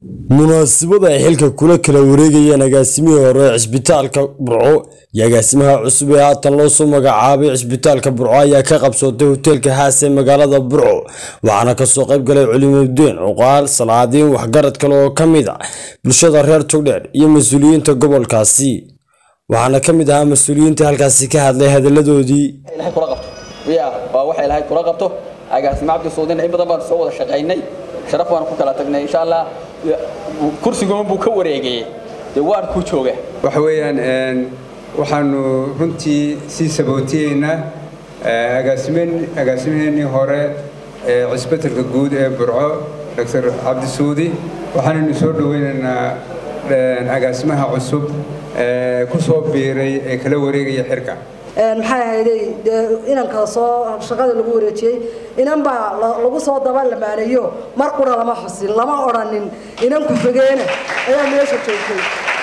munaasabada ay xilka kula kala wareegayeen agaasimihii hore ee cisbitaalka burco iyo agaasimaha cusub ee haatan loo soo magacaabay cisbitaalka burco ayaa ka qabsootay hoteelka haas ee magaalada burco waxaana kasoo qayb galay culimudeen cuqaal salaadiin waxgarad kale oo ka mid a bulshada reer togdheer iyo mas-uuliyiinta gobolkaasi waxaana ka mid ahaa mas-uuliyiinta halkaasi ka hadlay hadaladoodii ilahay kula qabto ya waa waxa ilaahay kula qabto agaasimo cabdi suudin in badan baan soo wada shaqaynay sharaf baan ku kala tagnay insha allah kursigoon buu ka wareegayey dee waan ku jooga waxa weeyaan waxaanu runtii sii sabootiyeynaa agaasimaheenii hore ee cisbitalka guud ee burco dr cabdi suudi waxaanaynu soo dhoweynaynaa agaasimaha cusub ee ku soo biiray ee kala wareegaya xirka maxay ahayday dee inanka soo shaqada lagu wareejiyey inan baa lagu soo daba lamaaneeyo mar qura lama xusin lama odhanin inan ku-xigeena ayaa meesha joogtay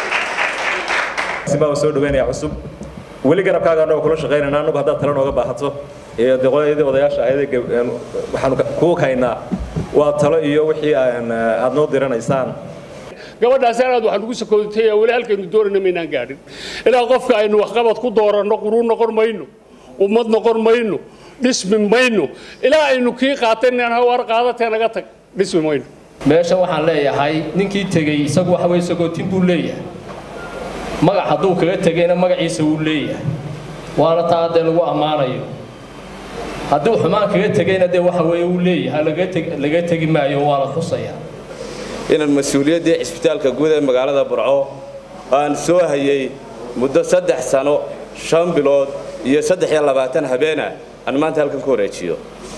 baa soo dhaweynaya cusub weli garabkaaga anagoo kula shaqaynayna anagu haddaad tala nooga baahato iyo deqoyadii odayaasha ahayd waxaanu kuu kaynaa waa talo iyo wixii aad noo diranaysaan gabadhaas aad waxaan ugu sakoodtay weli halkaynu doonayna maynaan gaadhin ilaa qofka aynu waxqabad ku dooranno quruu noqon mayno ummad noqon mayno dhismi mayno ilaa aynu kii qaataynaan war qaadatee naga tag dhismi mayno meesha waxaan leeyahay ninkii tegey isagu waxa weye sagootin buu leeyahay magac hadduu kaga tegayna magaciisa wuu leeyahay waana taa dee lagu ammaanayo hadduu xumaan kaga tegayna dee waxa weeye wuu leeyahay laga tegi maayo waa la xusaya inaan mas-uuliyaddii cisbitaalka guud ee magaalada burco aan soo hayay muddo saddex sano shan bilood iyo saddex iyo labaatan habeena aan maanta halkan ku wareejiyo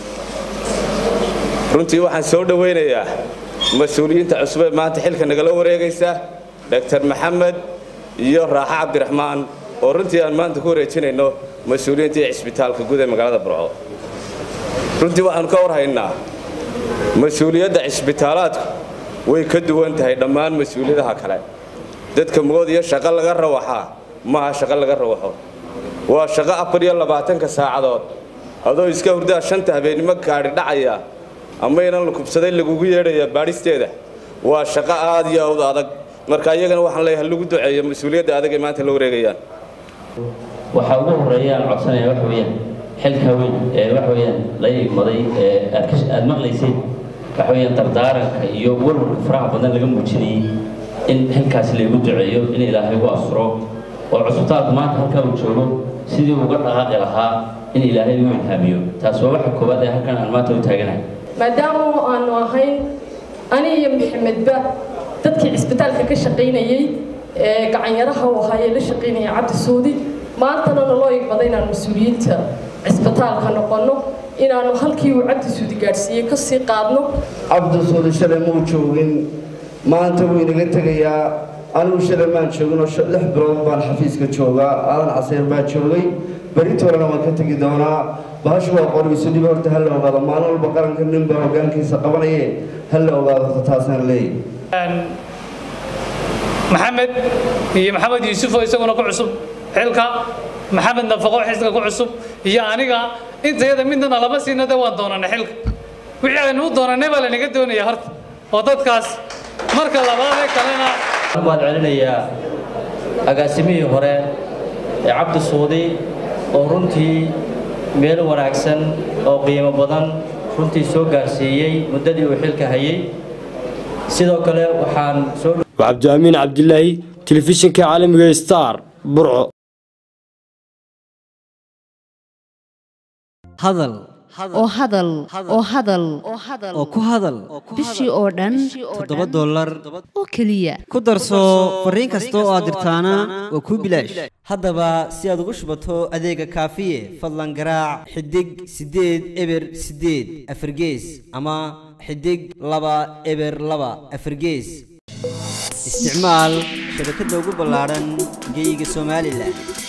runtii waxaan soo dhowaynayaa mas-uuliyiinta cusub ee maanta xilka nagala wareegaysa doctor maxamed iyo raaxo cabdiraxmaan oo runtii aan maanta ku wareejinayno mas-uuliyiintii cisbitaalka guud ee magaalada burco runtii waxaanu ka warhaynaa mas-uuliyadda cisbitaalaadku way ka duwan tahay dhammaan mas-uuliyadaha kale dadka mood iyo shaqo laga rawaxaa maaha shaqo laga rawaxo waa shaqo afar iyo labaatanka saacadood adoo iska hurdaa shanta habeennimo gaadhi dhacaya ama inan la kubsaday lagugu yeedhaya baadhisteeda waa shaqo aad iyo awd adag marka iyagana waxaan leeyahay lagu duceeyo mas-uuliyadda adag ay maanta la wareegayaan waxaa ugu horreeya aan codsanaya waxa weeyaan xilka weyn ee waxa weeyaan la imaday ee aad maqlayseen waxa weeyaan dardaaranka iyo warwarka faraha badan laga muujinayay in xilkaasi laygu duceeyo in ilaahay u asuro oo cusbitaalku maanta halkaa uu joogo sidii uga dhaqaaqi lahaa in ilaahay u ilhaamiyo taas waa waxa koowaad ee halkan aan maanta u taaganahay maadaama aanu ahayn ani iyo maxamedba dadkii cisbitaalka ka shaqaynayey ee gacanyaraha u ahaa ee la shaqaynaya cabdi suudi maantana naloo igmada inaan mas-uuliyiinta cisbitaalka noqonno inaanu halkii uu cabdi suudi gaadhsiiyey ka sii qaadno cabdi suudi shalay muu joogin maanta wuu inaga tegayaa anigu shalay maan jooginoo lix bilood baan xafiiska joogaa aadan caseyr baa joogay beritoolana waan ka tegi doonaa bahashu waa qorigiisu dhib horta ha la ogaado maalin walba qaranka ninbaa hogaankiisa qabanaye ha la ogaado horta taasaan leeyahy maxamed iyo maxamed yuusufoo isaguna ku cusub xilka maxamed nafaqo xilka ku cusub iyo aniga intayada midnana lama siina de waan doonanay xilka wixii aynu u doonanay baa lanaga doonaya horta oo dadkaas marka labaadee kalena waad celinayaa agaasimihii hore ee cabdi suudi oo runtii meel wanaagsan oo qiimo badan runtii soo gaarsiiyey muddadii uu xilka hayay sidoo kale waxaan soo cabdiamiin cabdilaahi telefishinka caalamiga star burco hadal oo hadal oo hadal oo ku hadal bishii oo dhan toddoba dollar oo keliya ku darso fariin kasta oo aad dirtaana waa kuu bilaash haddaba si aad ugu shubato adeega kaafiye fadlan garaac xidig siddeed eber siddeed afargees ama xidig laba eber laba afargees isticmaal shabakadda ugu ballaadhan geyga somalilan